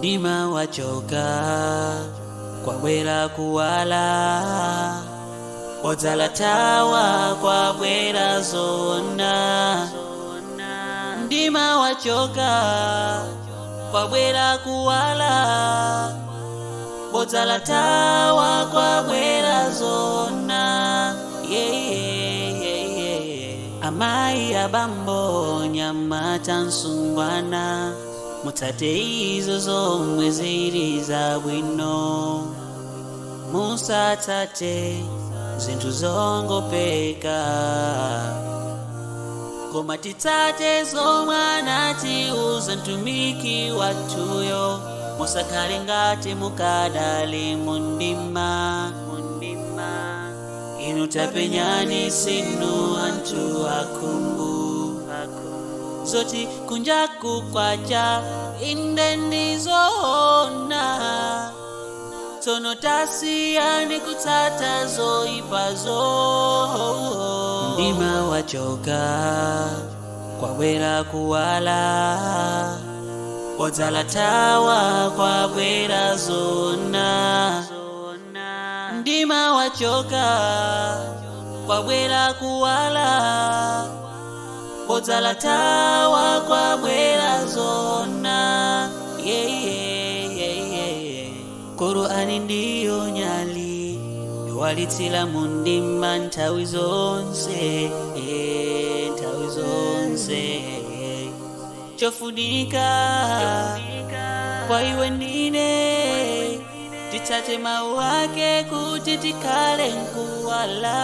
mdima wachoka kwabwera kuwala odzala tawa kwabwera zona mdima wachoka kwabwera kuwala odzala tawa kwabwera zona yeah, yeah, yeah, yeah. amayi abambo nyamata nsungwana mutsate izo zomwe zili zabwino musatsate zinthu zongopeka koma titsate zomwe anatiuza mtumiki wathuyo musakhale ngati mukadali mundima mundima inu tapenyani sinu anthu akhungu zoti kunjaku kwacha inde ndizoona tsono tasiyani kutsata zoyipazo mdima wachoka kwabwera kuwala odzala tawa kwabwera zona mdima wachoka kwabwera kuwala odzala tawa kwabwera zona yeah, yeah, yeah, yeah. Qur'ani ndiyo nyali yowalitsira mu ndima nthawi zonse eh, nthawi zonse chofunika kwa iwe ndine titsate mawu ake kuti tikhale mkuwala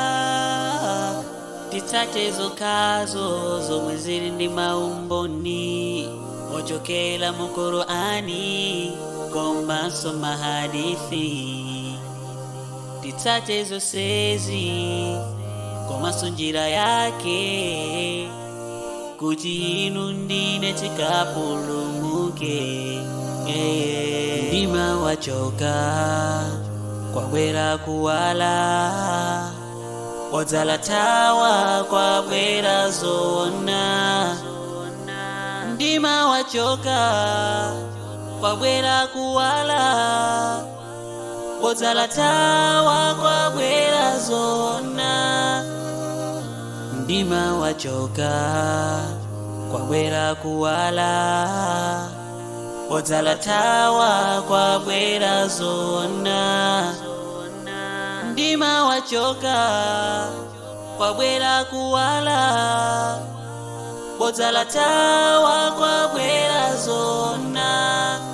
titsate zokhazo zomwe zili ndi maumboni ochokera mu Qur'ani komanso mahadithi titsate zonsezi komanso njira yake kuti inu ndine tikapulumuke yeah. mdima wachoka kwabwera kuwala odzala tawa kwabwera zona mdima wachoka kwabwera kuwala odzala tawa kwabwera zona mdima wachoka kwabwera kuwala odzala tawa kwabwera zona mdima wachoka kwabwera kuwala odzala tawa kwabwera zona